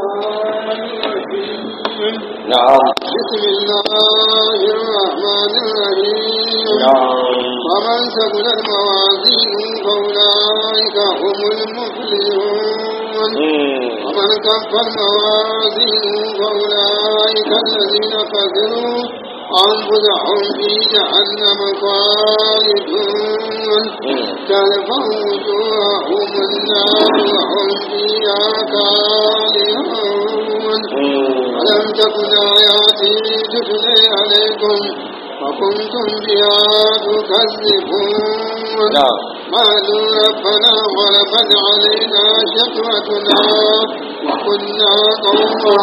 الرحيم نعم بسم الله الرحمن الرحيم نعم ومن ثقلت موازينه فأولئك هم المفلحون مم. ومن كفت موازينه فأولئك الذين خسروا أنفسهم في جهنم خالدون مم. تلفح وجوههم النار وهم فيها كالحون مم. ألم تكن آياتي تتلي عليكم فكنتم بها تكذبون نعم قالوا ربنا غلبت علينا شقوتنا وكنا قوما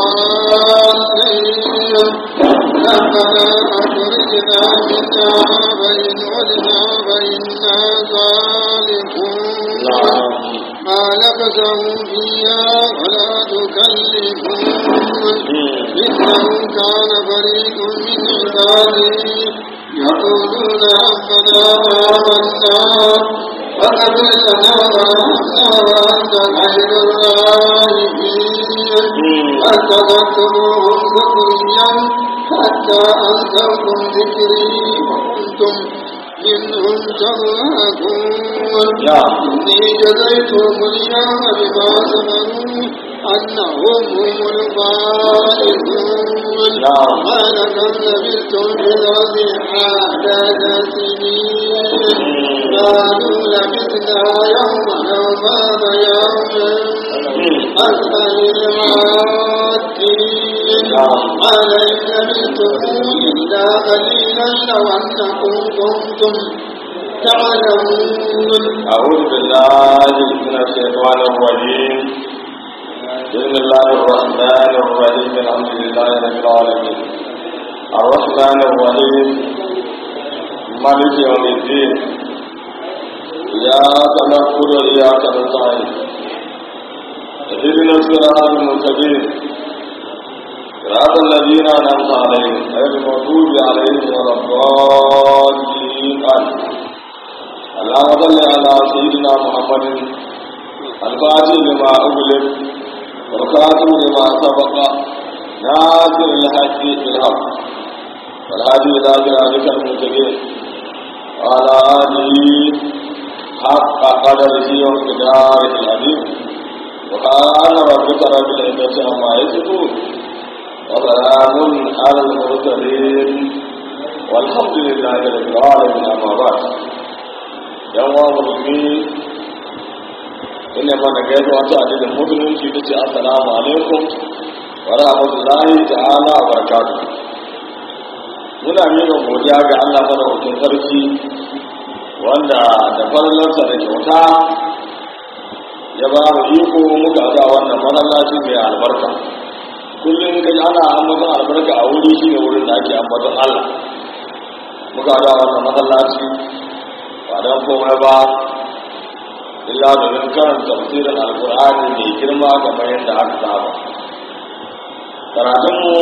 ضالين ربنا أخرجنا منها فإن عدنا فإنا ظالمون نعم قال فسعوا فيها ولا تكلفون مم. إنه كان فريق من عبادي يقولون ربنا آمنا فاغفر لنا وارحمنا وأنت خير الراحمين فاتخذتموهم سخريا حتى أنسوكم ذكري وكنتم منهم تضحكون نعم. إني جزيتهم اليوم بما صبروا أنهم هم الفائزون نعم. ما لكم لبثتم في الأرض عدد سنين قالوا لبثنا يوما أو بعض يوم أسأل العادين نعم. قال إن لبثتم إلا قليلا لو أنكم كنتم تعلمون أعوذ بالله من الشيطان الرجيم بسم الله الرحمن الرحيم الحمد لله رب العالمين الرحمن الرحيم مالك يوم الدين إياك نعبد وإياك نستعين اهدنا الصراط المستقيم صراط الذين أنعمت عليهم غير المغضوب عليهم ولا الضالين آمين اللهم صل على سيدنا محمد الفاتح لما أغلق والخاتم لما سبق ناصر الحق بالحق والهادي إلى صراطك المستقيم وعلى آله حق قدره ومقداره العظيم وقال ربك رب العزة عما يصفون وسلام على المرسلين والحمد لله رب العالمين أما بعد yan wa musulmi ina mana gaisuwa ta addinin musulunci ta ce assalamu alaikum wa rahmatullahi ta'ala wa barakatuh muna miƙa godiya ga Allah madaukakin sarki wanda da falalarsa da kyauta ya ba mu iko muka ga wannan masallaci mai albarka kullum kai ana ambaton albarka a wuri shine wurin da ake ambaton Allah muka ga wannan masallaci ba don komai ba illa domin karanta tafsirin alkur'ani mai girma kamar yadda aka saba karatunmu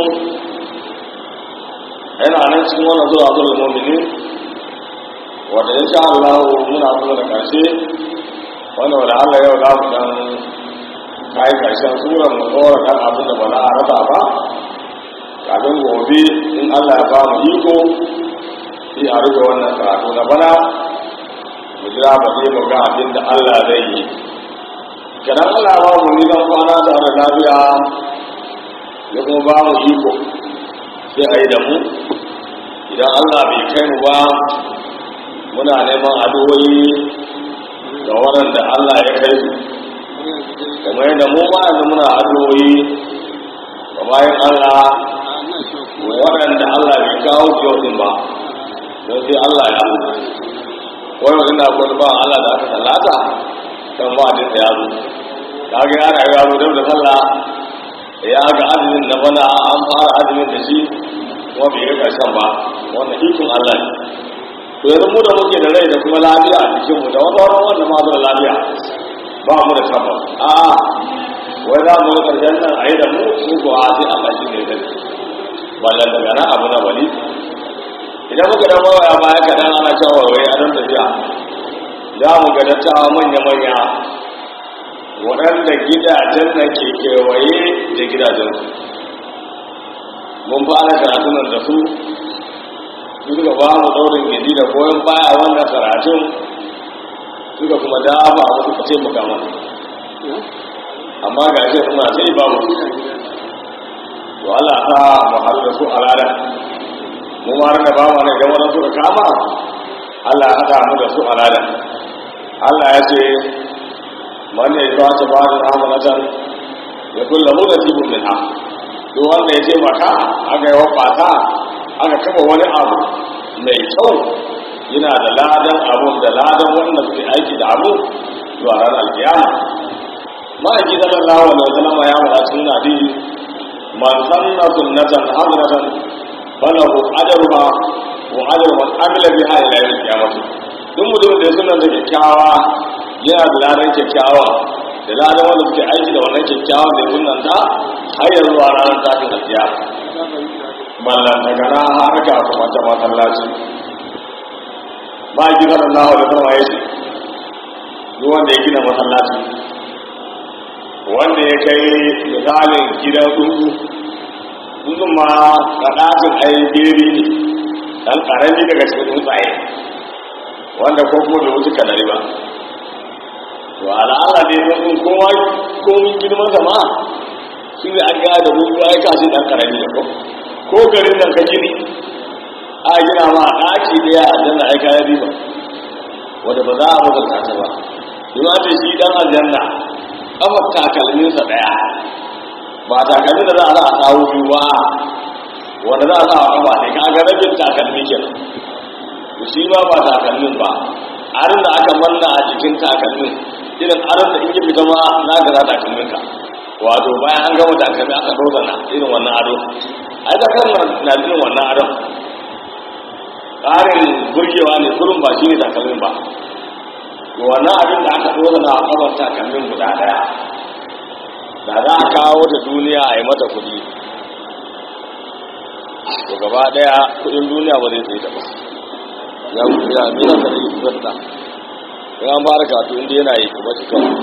yana nan cikin wannan zuwa zuwa momini wanda ya sha Allah muna kuma da karshe wanda wanda Allah yau za mu dan kai karshen suran mu tsora kan abin da ba za a rasa ba kafin gobe in Allah ya ba mu iko sai a rufe wannan karatu na bana mu jira ba sai mu ga abin da Allah zai yi kadan Allah ba mu ni dan kwana da da lafiya ya kuma ba mu iko sai a yi da mu idan Allah bai kai mu ba muna neman addu'o'i ga waɗanda Allah ya kai su kamar yadda mu ma yanzu muna addu'o'i ga bayan Allah waɗanda Allah bai kawo su yau din ba don sai Allah ya wani mutum da akwai ba Allah da aka tallata kan ba da ya zo ta ga ya rayu ya zo dab da sallah ya ga azumin na bana an fara azumin da shi kuma bai ga karshen ba wannan ikon Allah ne to yanzu mu da muke da rai da kuma lafiya a jikin mu da wani wani wanda ma da lafiya ba mu da tabbas a wai za mu ga karshen nan a yi da mu su ko a sai Allah shi ne zai ba daga na abu na bali idan muka dan waya baya kaɗan ana cewa wai a don tafiya za mu ga dattawa manya-manya waɗanda gidajen nan ke kewaye da gidajensu mun fara karatun nan da su suka ba mu daurin gidi da goyon baya wannan karatun suka kuma dafa mu suka ce muka mana amma ga shi suna sai ba mu to Allah ta mu har da su alada mu ma da ba mu ne da wannan suka kama Allah ya hada mu da su alada Allah ya ce man ya ba ta ba da amalatan ya kullu nasibun minha duk wanda ya ce maka aka yi wafata aka kafa wani abu mai kyau yana da ladan abun da ladan wanda suke aiki da abu zuwa ran alkiyama ma'aiki sallallahu alaihi wasallam ya faɗa cikin hadisi man sanna sunnatan hasanatan falahu ajruha wa ajru man amila biha ila yawm al-qiyamah duk mutum da ya sunna da kyakkyawa yana da ladan kyakkyawa da ladan wanda suke aiki da wannan kyakkyawan da ya sunnanta har yanzu a ranar tashin alkiyama ballan daga na har ga kuma ta masallaci ba a gina Allah da kuma ya ce duk wanda ya gina masallaci wanda ya kai misalin gidan tsuntsu tsuntsun ma ga ɗakin ayyukiri ne ɗan ƙarami daga cikin tsuntsaye wanda ko kuma bai wuce kanari ba to al'ala ne tsuntsun kowa komin girman zama shi ne an gaya da tsuntsu aika shi ɗan ƙarami ne ko ko garin nan ka gini a gina ma ɗaki ɗaya a janna aika ya riba wadda ba za a mutunta ta ba ima ce shi ɗan aljanna ƙafar takalminsa ɗaya ba takalmin da za a sa a sawu biyu ba wanda za a sa a ƙafa ne ka ga rabin takalmi ke to shi ma ba takalmin ba arin da aka manna a jikin takalmin irin arin da in yi fita ma na gara takalminka wato bayan an gama takalmi aka dozana irin wannan ado ai da kan na jin wannan adam ƙarin burgewa ne kurin ba shi ne takalmin ba to wannan abin da aka dora na kabar takalmin guda daya da za a kawo da duniya a yi mata kuɗi to gaba daya kuɗin duniya ba zai tsaye da ba ya mutu ya amina da yi zata in an fara katu inda yana yi kuma shi kawai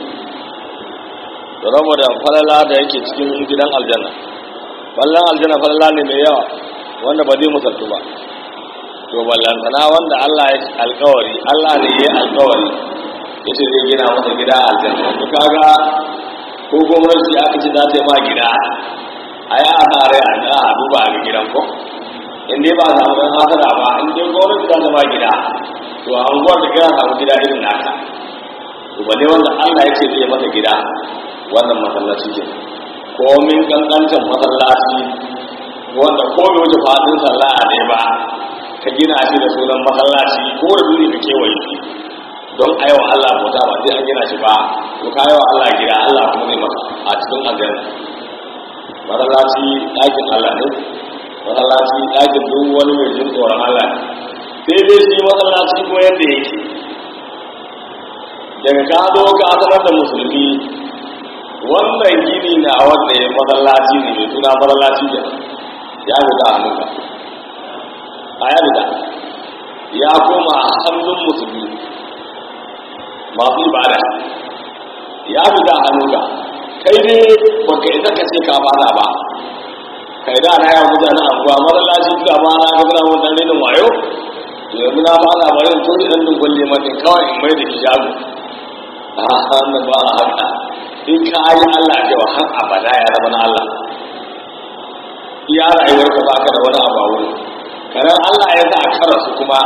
da rama da falala da yake cikin gidan aljanna ballan aljanna falala ne mai yawa wanda ba zai musaltu ba to ballantana wanda Allah ya alkawari Allah ne ya alkawari ya ce zai gina masa gida a aljanna to kaga ko gwamnati aka ce za ta yi ma gida a yi asare a ga a duba a gidan ko in dai ba a samu ɗan hasara ba in dai gwamnati za ta ma gida to a unguwar da kira samu gida irin naka to balle wanda Allah ya ce zai masa gida wannan masallaci ke komin kankancin masallaci wanda ko bai wuce fadin sallah a dai ba ka gina shi da sunan masallaci ko da duni ka kewaye shi don aiwa Allah bauta ba sai an gina shi ba to ka wa Allah gida Allah kuma zai maka a cikin aljanna masallaci ɗakin Allah ne masallaci ɗakin duk wani mai jin tsoron Allah ne sai dai shi masallaci ko yadda yake daga ka zo ka sanar da musulmi wannan gini na wanda ya masallaci ne mai suna masallaci da ya fita hannunka a ya fita ya koma hannun musulmi masu ibada ya fita hannunka kai ne baka isa ka ce ka fada ba kai da na yawon mutane anguwa masallaci duka ma na ga suna wannan rinin wayo to yanzu na fada ba yin tuni ɗan dungun limanin kawai in mai da hijabu a hannun ba a haka in ka yi Allah cewa har abada ya zama na Allah iya rayuwar ka baka da wani abu a wurin kanan Allah ya sa kara su kuma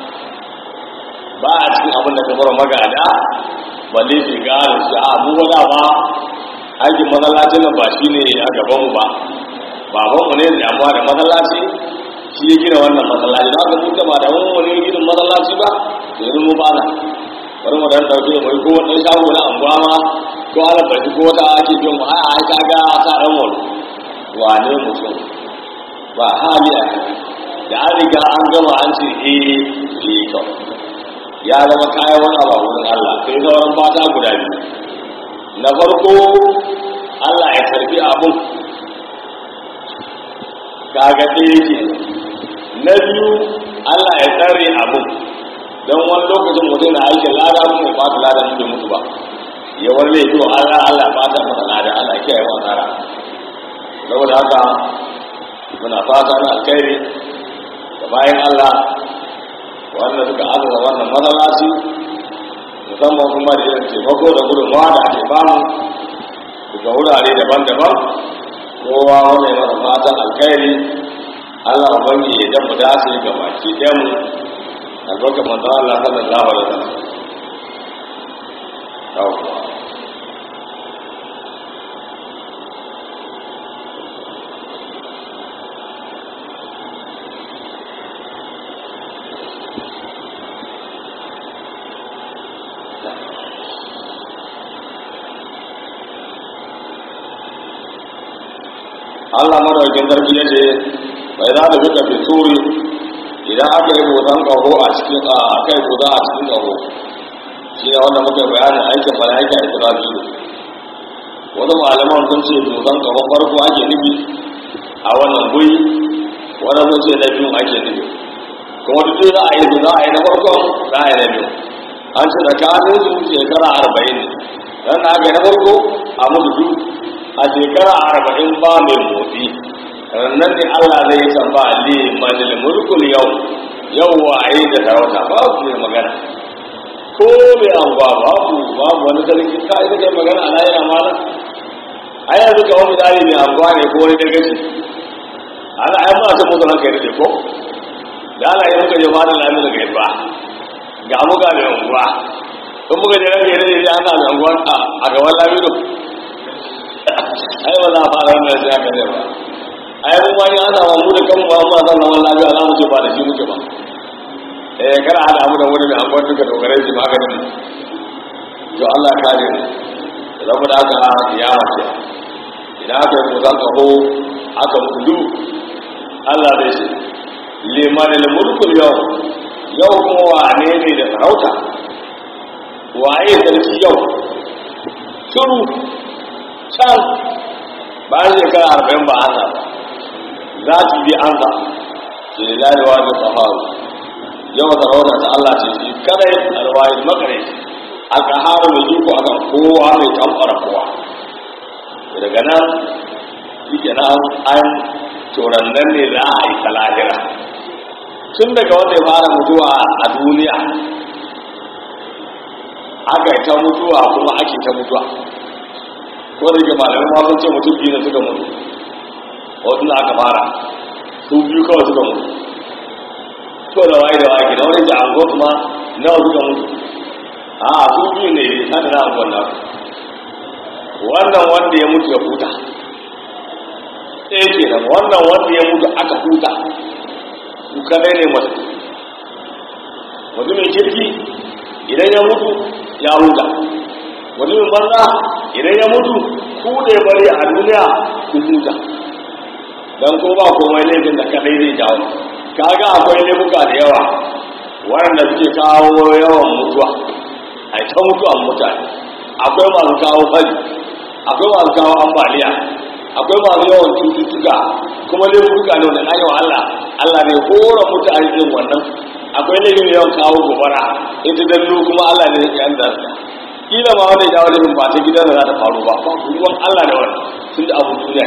ba a cikin abin da kamar magada ba ne shi gano shi a mu wada ba aikin masallacin nan ba shi ne a gabanmu ba babanmu ne da amma da masallaci shi ya gina wannan masallaci na ga muka ba da wani ginin masallaci ba yanzu mu ba na bari mu dan dauke mai ko wani shago na anguwa ma ko ala bari ko ta ake biyan mu ai ai kaga ta dan wani wane mutum ba hali a da an riga an gama an ce eh eh to ya zama kayan wani abu a wurin Allah sai sauran fata guda biyu na farko Allah ya karbi abun kaga ɗaya ke na biyu Allah ya tsare abun don wani lokacin mutum na aikin lada kuma ya bata lada mutum mutu ba ya wani laifi wa Allah Allah ba ta masa lada Allah kiyaye wa tsara saboda haka muna fata na alkhairi da bayan Allah wanda suka azaba wannan matsalaci musamman kuma da irin taimako da gudunmawa da ake bamu daga wurare daban-daban kowa wanda ya masa fatan alkhairi Allah ubangi ya dan mu dace ga baki ɗayan mu albarka manzo Allah sallallahu alaihi wasallam yawwa Allah madaukin sarki ya ce bai za da duka fi suri idan aka yi hoton ƙaho a cikin a kai guda a cikin ƙaho shi ne wanda muka bayanin aikin mala'ika a isra'ilu wani malaman sun ce hoton ƙaho farko ake nufi a wannan guri wani sun ce na biyu ake nufi kuma duk za a yi za a yi na farkon za a yi na biyu an ce tsakanin su shekara arba'in ne dan na aka yi na farko a mutu duk a shekara arba'in ba mai motsi rannan ne Allah zai san ba li manil mulkul yau yau waye da sarauta ba su mai magana ko mai anguwa babu babu wani sarki ka ita kai magana a layin amana a yanzu ka wani tsari mai anguwa ne ko wani dagaci ana ai ba ta mutu ranka yadda ko da ana yi muka je ba da lami daga yadda ga muka mai anguwa in muka je ranka yadda ya ana mai anguwa a gaban lamido ai ba za a fara wannan sai aka ne ba ai mun wani ana wa mu da kanmu amma zan zaman lafiya za mu ce ba da shi muke ba eh kana hada mu da wani mai amfani duka dogare shi maganin to Allah ka ne zama da aka ya mace idan aka yi kusan kaho aka mutu Allah zai ce liman al-mulkul yau yau kuma wane ne da sarauta waye sarki yau shiru can bayan shekara arba'in ba an ba za su bi an ba ke larewa da tsaharu yawan sarauta ta Allah ce shi kadai alwayi makare a tsaharu mai iko akan kowa mai tamfara kowa daga nan shi ke nan an turan nan ne za a yi talahira tun daga wanda ya fara mutuwa a duniya aka yi ta mutuwa kuma ake ta mutuwa ko da ke malamai ma sun ce mutum biyu ne suka mutu wasu na aka fara su biyu kawai suka mutu ko da waye da waye da wani jango kuma nawa suka mutu a su biyu ne haka na angon na wannan wanda ya mutu ya huta ɗaya ke nan wannan wanda ya mutu aka huta su kadai ne masu mutumin kirki idan ya mutu ya huta mutumin banza idan ya mutu ku da ya bari a duniya ku huta don ko ba komai laifin da kadai zai jawo kaga akwai laifuka da yawa waɗanda suke kawo yawan mutuwa a ta mutuwan mutane akwai masu kawo fari akwai masu kawo ambaliya akwai masu yawan cututtuka kuma laifuka ne wanda na Allah Allah ne hora mutane irin wannan akwai laifin yawan kawo gobara ita dallo kuma Allah ne ya yan da kila ma wani jawo laifin ba ta gidan da za ta faru ba ba ruwan Allah da wani sun da abu duniya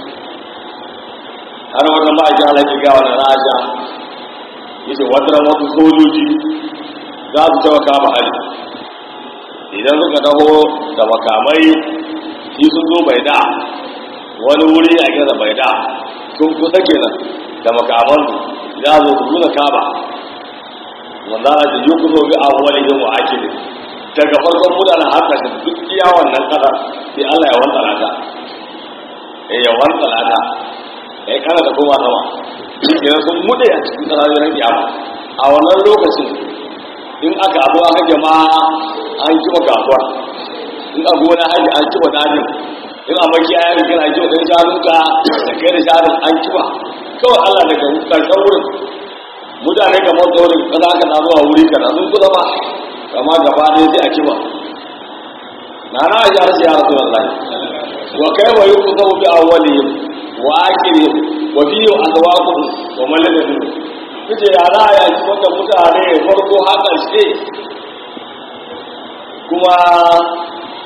har wata ma'aikin alaƙi ga wani rasha ya ce wata wasu sojoji za su taɓa kama hali idan suka taho da makamai shi sun zo bai da wani wuri a gina bai da sun kusa kenan da makaman za zo su nuna kama wanda ana ce yi ku zo bi a wani yin wa ake ne daga farkon mutanen hankashin duk iya wannan kasar sai allah ya wanta lata ya wanta lata ya kana da koma sama idan sun mude a cikin sararin kiyama a wannan lokacin in aka abu aka jama'a an kiba kasuwar in a gona haji an kiba dajin in a maki ayan kana kiba ɗan shanunka da kai da shanun an kiba kawai allah daga karshen wurin mutane kamar saurin kaza ka na zuwa wuri kana sun kusa ba kama gaba ne sai a kiba na na ya rasu ya rasu wallahi wa kai wa yi kusa bi awwalihim wa akirihim wa fihi azwaquhum wa man lam yakun kace ya za ya ci wanda mutane farko har ƙarshe kuma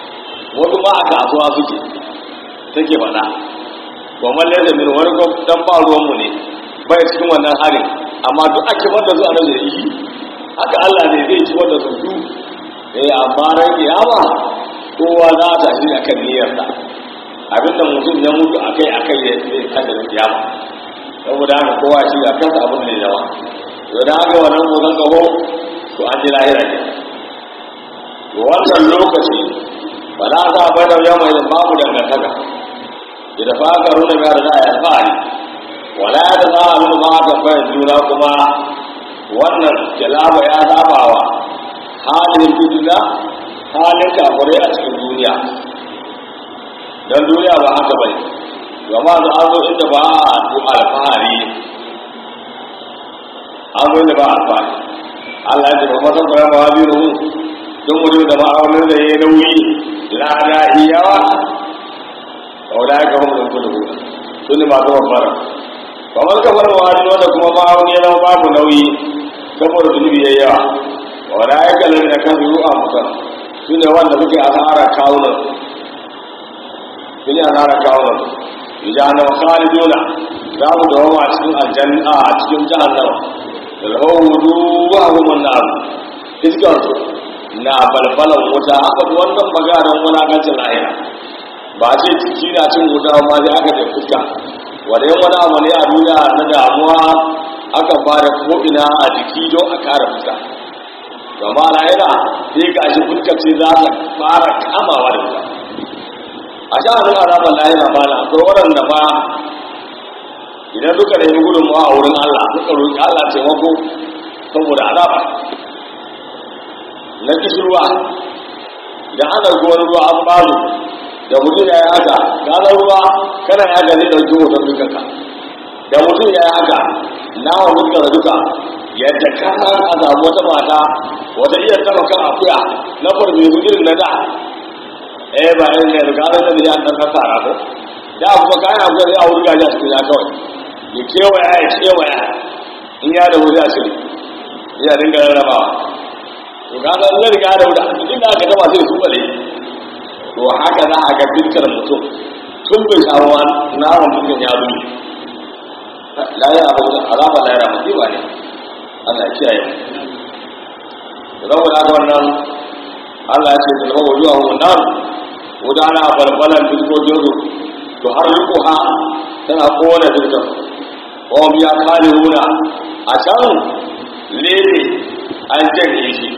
wasu ma a kasuwa suke take faɗa kuma lalle min wani ko dan ba ruwan mu ne bai cikin wannan harin amma duk ake wanda su annabi da yi haka Allah ne zai ci wanda su du eh amma ran kiyama kowa za ta shi akan niyyarsa abinda mutum ya mutu akai akai ya zai kada da kiyama saboda haka kowa shi a kansa abin da ya zama to da haka wannan motsin kaho to an ji lahira ne to wannan lokaci ba za a bai da yamma idan babu dangantaka idan fa aka runa ga da za a yi alfahari wala da za a nuna ma aka fahimci juna kuma wannan jalaba ya zabawa halin duniya halin kafirai a cikin duniya don duniya ba haka bai gama da an zo inda ba a alfahari an zo inda ba a alfahari Allah ya ce ba matan bayan ba biyu ruhu don mutum da ma'aunin da ya yi nauyi lada iyawa wala ya gama da kudu kudu su ne masu mafara kamar kafar wani wanda kuma ma'auni ya zama babu nauyi saboda zunubi ya yawa wala ya kalar da kan zuru a mutum su ne wanda suke asara kawunan su ne asara kawunan idan na khaliduna za mu dawo a cikin aljanna a cikin jahannama da rahudu wa humun nar iskar su na balbalan wuta aka bi wannan magaran wulakancin lahira ba ce ciki na cin wuta ma sai aka da fuska wanda yan wani abu ne a duniya na damuwa aka fara ko'ina a jiki don a kare fuska gama lahira sai ga shi fuska ce za ta fara kamawa da wuta a sha'anin azabar lahira ba na akwai waɗanda ba idan suka nemi gudunmawa a wurin Allah suka roƙi Allah taimako saboda azaba na kishirwa da ana ruwan ruwa an bazu da mutum ya yi haka ganar ruwa kana ya gani ɗauki hoton dukanka da mutum ya yi haka na wa mutum da duka yadda kana a samu wata mata wata iya taba kan akuya na farfe su irin na da eh ba irin ne da ganar da ya ɗan sassara ko da kuma kayan akuya zai a wuri gaji a cikin ya kawai ya kewaya ya kewaya in ya da wuri a shiri ya dinga rarrabawa to kaga in ya riga da wuri inda aka gama sai su bale to haka za a ga dukkan mutum tun bai samu naman dukkan ya zumi layar abu da alama layar abu kiwa ne Allah ya kiyaye saboda haka wannan Allah ya ce da zama wajuwa mu nan wuta ana balbalan dukkokin su to har riko ha tana kowane dukkan wa biya kare runa a can lele an janye shi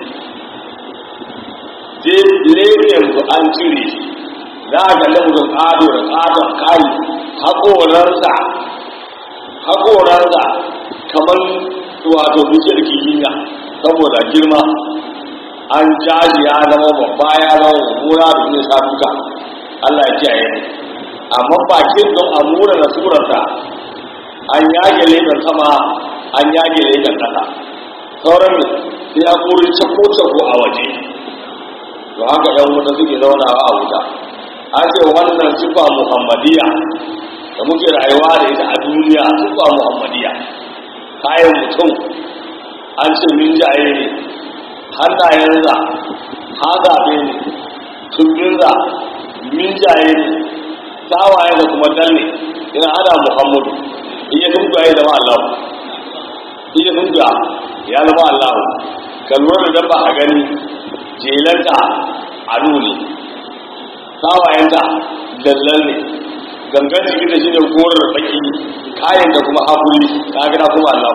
je lefen su an cire shi za a ga lamuzin ado da ƙaton kari haƙoransa haƙoransa kamar wato bishiyar kihiya saboda girma an jaji ya zama babba ya zama mummuna da zai sa duka Allah ya kiyaye amma bakin don a mura da surarsa an yage lefen sama an yage lefen ƙasa sauran sai ya kuri cako-cako a waje to haka yan wuta suke zaunawa a wuta an ce wannan sifa muhammadiya da muke rayuwa da ita a duniya sifa muhammadiya kayan mutum an ce min jaye ne hannayensa hazabe ne tumbinsa min jaye ne tawaye da kuma dalle yana ana muhammadu iya tuntuwa ya zama allahu iya tuntuwa ya zama allahu ka lura da dabba a gani jelanta ado ne tawayenta dallal ne gangan jiki da shi ne gorar baki kayan da kuma hakuri ta gina kuma Allah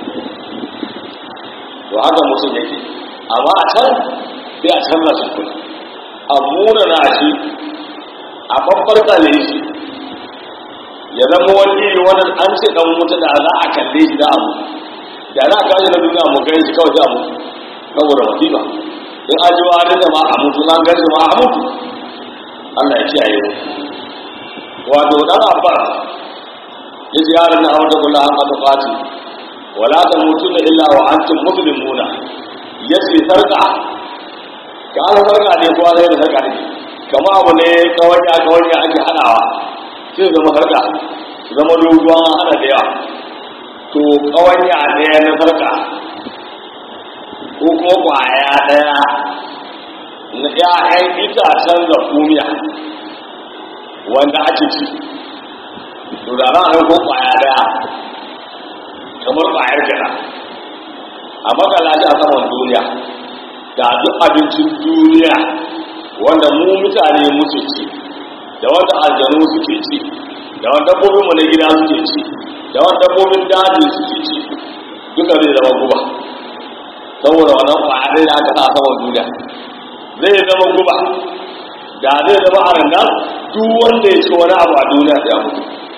to haka mutum yake amma a can sai a canza shi kuma a muna na shi a babbar tsale shi ya zama wani iri wani an ce dan mutu da za a kalle shi da abu da za a kawo na duniya mu gani shi kawai da abu saboda musiba in an ji wani da ma a mutu na gani ma a mutu Allah ya kiyaye mu wato dan abbas ya ji yaran na aure kula an ka fati wala ta mutuna illa wa antum muslimuna yace sarka ka an sarka ne kowa zai da sarka ne kama abu ne kawanya kawanya ake hadawa sai zama sarka zama doguwa hada da yawa to kawanya ɗaya na sarka ko kuma kwaya ɗaya na ‘ya'yan itacen zakumiya wanda ake ci to da ran ko kwaya daya kamar kwayar gida a makala shi a saman duniya da duk abincin duniya wanda mu mutane muke ci da wanda aljanu suke ci da wanda dabbobin mu na gida suke ci da wanda dabbobin daji suke ci duka zai zama guba saboda wannan kwaya daya da aka sa a saman duniya zai zama guba da zai zama a nan duk wanda ya ci wani abu a duniya ya mutu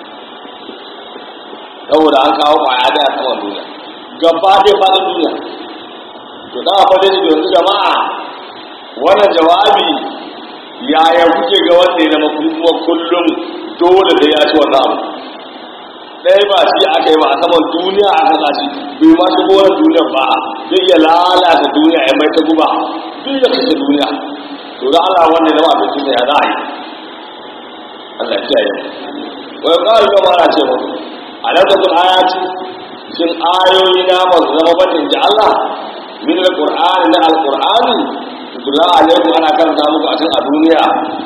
saboda an kawo kwaya da a saman duniya gaba ɗaya faɗin duniya to da fa da yanzu jama'a wannan jawabi yaya kuke ga wanda ya zama kuma kullum dole da ya ci wannan abu ɗaya ba shi aka yi ba a saman duniya aka sa shi bai ma shi wannan duniya ba zai iya lalata duniya ya mai ta guba duk da kashe duniya to da Allah wanda ya zama abincin ya za a yi Allah ya kiyaye wai ƙarar gaba na ce mutu alakatul ayati shin ayoyi na ba su zama batin ji Allah min alqur'ani na alqur'ani tutula alaikum ana kan samu ku a cikin a duniya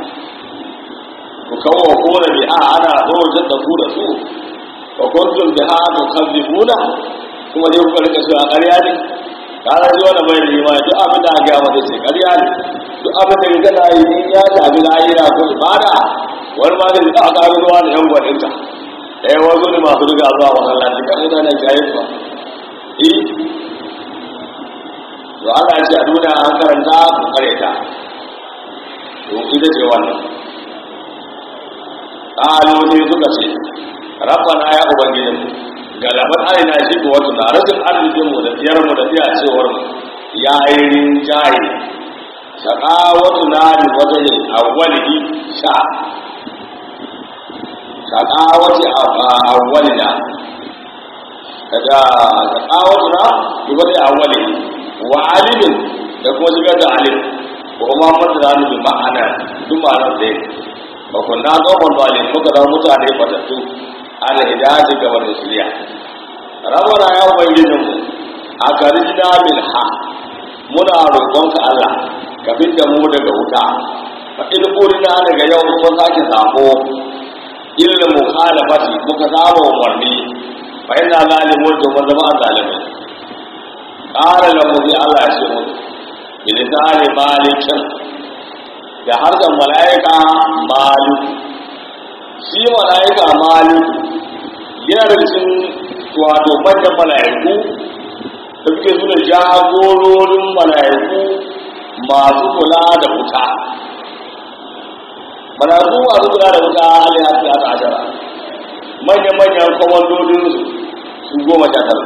ku kawo ko da bi'a ana dojin da ku da su wa kuntum biha tukadzibuna kuma dai kuka rika cewa ƙarya ne kana ji wannan bai da imani duk abin da ga mata ce ƙarya ne duk abin da kana yi in ya shafi lahira ko ibada wani ma zai ta ƙaro ruwa da yan gwaninta ɗaya wazo ne masu riga zuwa masallaci kan ina nan jayin ba eh to Allah ya ce a duniya an karanta ku kare ta to ita ce wannan qalu sai suka ce rabbana ya ubangijin galabat arina shi ko wato da rashin arzikin mu da tiyar mu da tiya cewar mu ya yi rinjaye shaqawatu na li wajhi awwalihi sha shaqawati awwalina daga shaqawatu na li wajhi awwalihi wa alimin da kuma shigar da alim ko kuma mata da bi ma'ana duk ma'anar da ba kun na tsohon zalim muka zama mutane batattu ala hidayatin gaba da shirya rabana ya ubangijin mu a garin min ha muna roƙonka Allah ka fidda mu daga wuta fa in urina daga yau mun sake sako illa mukhalafati muka saba umarni fa inna zalimun to mun zama zalimai qala lahu bi Allah ya ce mu bilisani malikin da harshen mala'ika maliku shi mala'ika maliku yana da cikin wato manyan mala'iku da suke suna jagororin mala'iku masu kula da wuta mala'iku masu kula da wuta alai hafi a ashara manyan-manyan kwamandodin su goma sha tara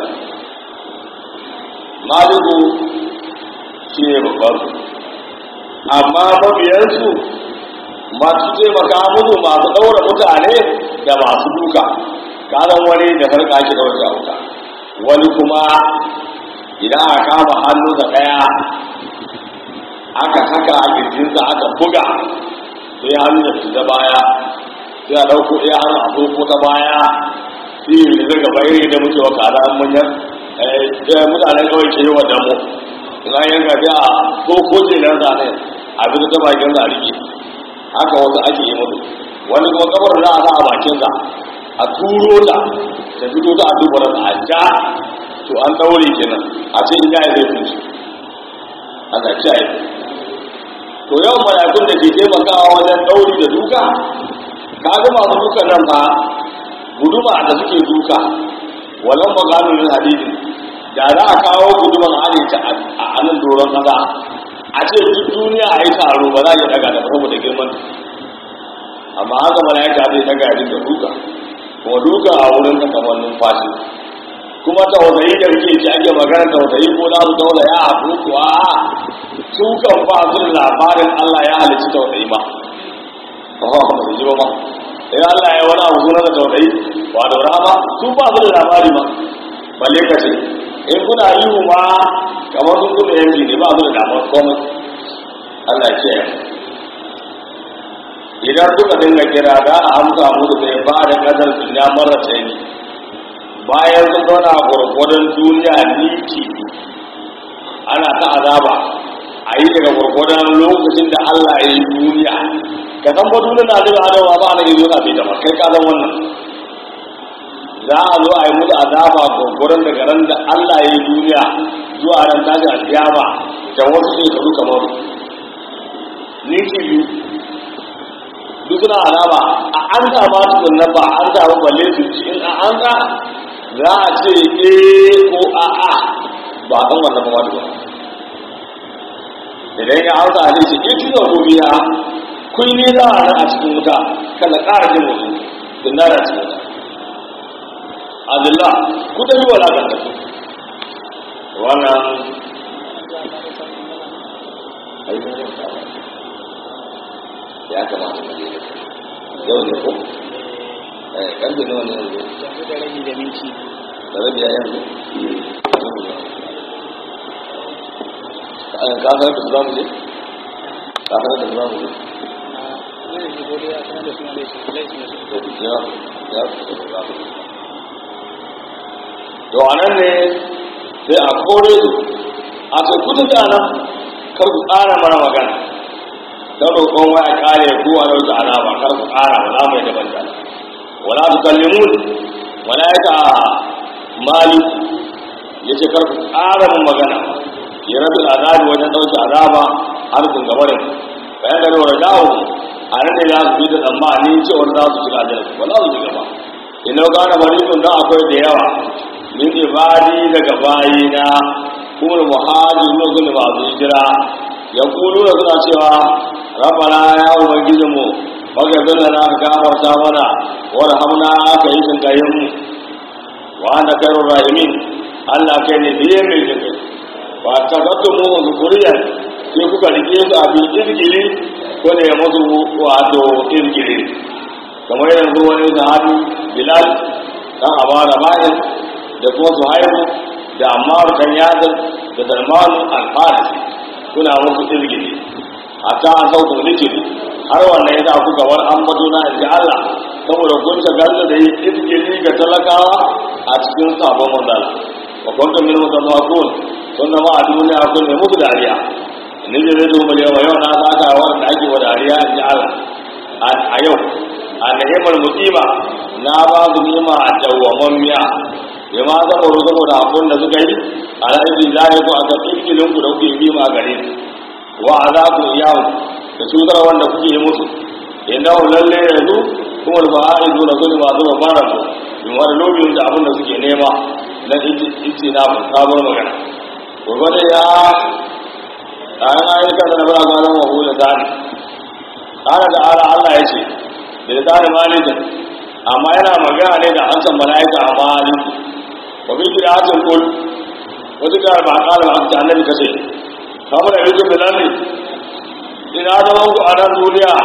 maliku shi ne babban amma mabiyansu masu taimaka musu masu ɗaura mutane da masu duka kanan wani da sarƙa shi ɗaura shi wuta wani kuma idan aka kama hannunsa ɗaya aka saka a kirjinsa aka buga sai hannu da fita baya sai a ɗauko ɗaya hannu a ɗauko ta baya sai yi da gaba iri da mutuwa kada an manyan mutanen kawai ke yi wa damu in an yanka sai a ɗauko ce nan zane a bi ta bakin sa rike haka wasu ake yi mutu wani kuma kabar za a sa a bakinsa a turo ta ta fito ta a dubara a ja to an daure kenan a ce ina ya zai tunci ana kiyaye to yawan malakun da ke taimakawa wajen dauri da duka ka ga masu duka nan fa guduma da suke duka walan maganunin hadidin da za a kawo guduman halitta a nan doron kasa a ce duk duniya a yi taro ba za a yi daga da saboda girman amma haka mala'ika zai daga ya da duka kuma duka a wurin ta kamar numfashi kuma tausayi da rike ci ake magana tausayi ko za su tausaya a kuwa su kan ba su da labarin Allah ya halicci tausayi ba ba ba su ji ba ba sai Allah ya wani abu suna da tausayi ba da rama su ba su da labari ba balle ka ce in kuna yi ma kamar sun kuma yanki ne ba su da damar komai Allah ya kiyaye idan suka dinga kira da a amsa musu bai ba da kadar duniya mara tsayi bayan sun zauna a gwargwadon duniya niki ana ta azaba a yi daga gwargwadon lokacin da Allah ya yi duniya ka san ba duniya na daga adawa ba na gizo na bai da kai ka san wannan za a zo a yi musu azaba gwargwadon daga ran da Allah ya yi duniya zuwa ran tashi alkiyama da wasu shekaru kamar ninki biyu duk suna alama a an ta ba su nan ba an ta ba balle su ci in a an ta za a ce eh ko a a ba san wannan ba wani idan ya hausa a ce ke tuna ko biya kun ne za a nan a cikin wuta kada ƙara jin wasu tun da cikin wuta azillah ku da yi wala kan tafi wannan ya kamata ka je yau ne ko eh karfe nawa ne yanzu yanzu da rabi da minti da rabi ya yanzu an ka sanar da su zamu je ka sanar da su zamu je a yanzu gobe ya sanar da suna da su laifin da su to ya ya su da zamu je to anan ne sai a kore su a ce kudin da nan kar ku tsara mara magana don roƙon waya kare ku a rauta alama kar ku ƙara ba za mu yi daban da wala tu kallimun malaika malik yace kar ku ƙara mun magana ya rabu azabi wajen dauke azaba har kun gaba da bayan da rawar dawo a nan ne za su bi da tsammani cewar za su shiga aljanna ba za su shiga ba ina gane malikun dan akwai da yawa min ibadi daga bayina kuma muhajirin sun ba su hijira ya kulu da suna cewa rabbana ya ubangiji mu baka zalla na gafarta mana warhamna aka yi sun kayan mu wa anta khairur rahimin Allah kai ne biye mai jinkai wa tabattu mu zuriyan sai kuka rike su a bin irgili ko da ya musu wato irgili kamar yanzu wani sahabi bilal dan amara ma'in da kuma suhaibu da ammar kan yadin da salman al-farisi kuna musu irgili hatta an sauka zikiri har wannan yasa ku gawar an bato na inji Allah saboda kun ta galla da yi izgiri ga talakawa a cikin sabon manzala wa kuntum min mutafakun sun zama a duniya kun ne musu dariya ni da zai zuwa yawa yau na saka wanda ake wa dariya inji Allah a yau a ni'imar mutima na ba su nima a dawwamammiya ya ma saboda saboda abin da suka yi a ra'ayin zai ku a kan ikilin ku da kuke bi ma gare su wa azabu iyahu da cutar wanda kuke yi musu innahu lalle yanzu kuma da ba'a izu da su ba zuwa fara su in wani lobin da abin da suke nema na ice na mun sabon magana gobe da ya tsarin ayyukan da na bara kwanan wa hula zani tsara da ala allah ya ce da tsari malikin amma yana magana ne da hancan mala'ika a maliki wa bi kira hancin kul wata kira ba a kala ba ta annabi kace kamar da rikin da nan ne ina zaman ku a nan duniya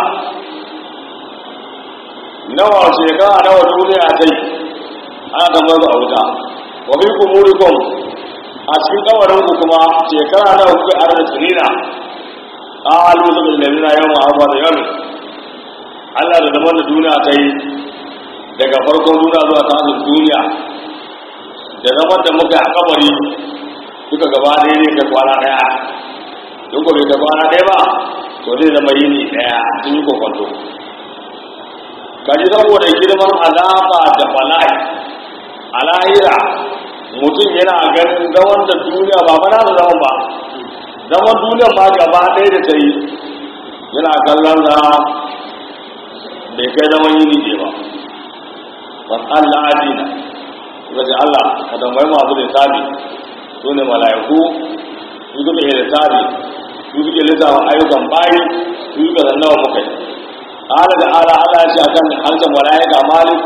nawa shekara nawa duniya ta yi ana kamar su a wuta wa bi kumurikum a cikin kawarin ku kuma shekara nawa kuka are da tsunina qalu bil ladina yawma arba da yawmi Allah da zaman da duniya ta yi daga farkon duniya zuwa tashin duniya da zaman da muka a kabari duka gaba ɗaya ne da kwana ɗaya duk bai da kwana ɗaya ba to zai zama yini ɗaya sun yi kwakwato kaji saboda girman azaba da bala'i a lahira mutum yana ganin zaman da duniya ba mana da zaman ba zaman duniya ma gaba ɗaya da ta yi yana kallon za bai kai zaman yini ne ba ban Allah adina suka ce Allah ka tambayi masu da tabi su ne mala'iku su suka yi da tabi su suke lissafa ayyukan bayi su suka zannawa muka yi ala da ala ala shi akan harshen mala'ika malik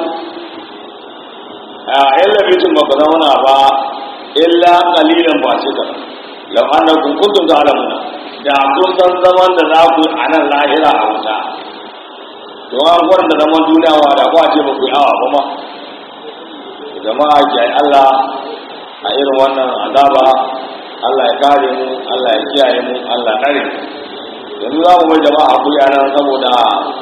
a illa bitin ba ku zauna ba illa qalilan ba ce ka law annakum kuntum ta'lamuna da kun san zaman da za ku a nan lahira a wuta to an gwada zaman duniya wa da ku a ce ba ku yi awa ba ma jama'a ki Allah a irin wannan azaba Allah ya kare mu Allah ya kiyaye mu Allah kare mu yanzu za mu bai jama'a hakuri a nan saboda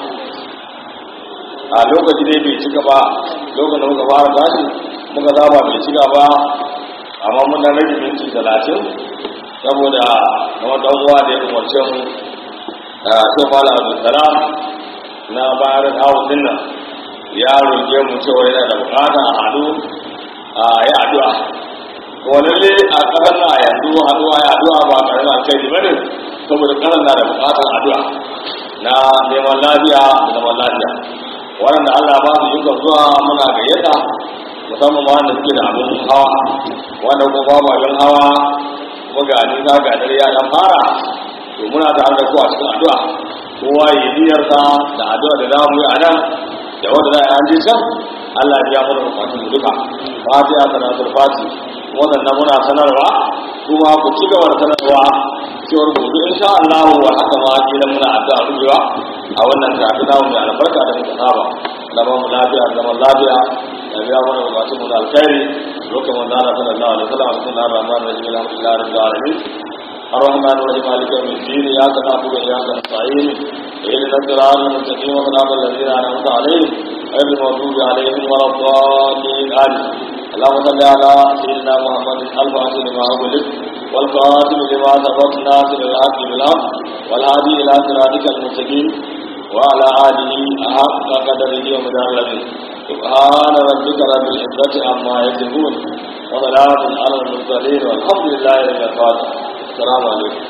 a lokaci dai bai cika ba lokacin da muka fara tashi muka zaba bai cika ba amma mun dan rage minti talatin saboda kamar dan uwa da ya umarce mu a shi mala abdulsalam na bayar kawo dinnan ya roƙe mu cewa yana da bukata a haɗu a yi addu'a to lalle a ƙasar na yanzu haɗuwa ya addu'a ba ƙarar alkhairi ba ne saboda ƙasar na da bukatar addu'a na neman lafiya da zaman lafiya waɗanda Allah ba su yi zuwa muna gayyata musamman ma wanda suke da abin hawa wanda kuma ba ma abin hawa kuma ga nisa ga dare ya dan fara to muna tare da ku a cikin addu'a kowa yi niyyarsa da addu'a da zamu yi a nan da wanda za a yi an je can Allah ya biya mana bukatun mu duka fatiha sanatul fati wannan na muna sanarwa kuma ku ci gaba da sanarwa cewar gobe insha Allah wa haka ma kila muna addu'a rubewa a wannan karatu namu mai albarka da muka saba da ba mu lafiya zaman lafiya da biya mana bukatun mu da alkhairi lokacin manzo Allah sallallahu alaihi wasallam bismillahir rahmanir rahim alhamdulillahi rabbil alamin الرحمن الرحيم مالك يوم الدين اياك نعبد واياك نستعين اهدنا الصراط المستقيم صراط الذين انعمت عليهم غير المغضوب عليهم ولا الضالين امين اللهم صل على سيدنا محمد الفاتح لما أغلق والقاسم لما سبق ناصر الحق بالحق والهادي الى صراطك المستقيم وعلى اله حق قدره ومدار الذي سبحان ربك رب العزه عما يصفون وسلام على المرسلين والحمد لله رب العالمين السلام عليكم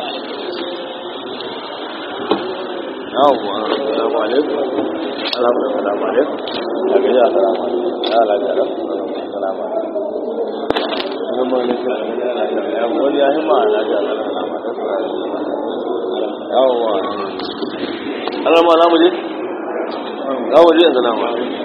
yawwa assalamu alaikum assalamu alaikum daga ya assalamu alaikum ya lafiya assalamu alaikum assalamu alaikum ya wani ya hima lafiya assalamu alaikum yawwa Allah ma za mu je za mu je yanzu na ma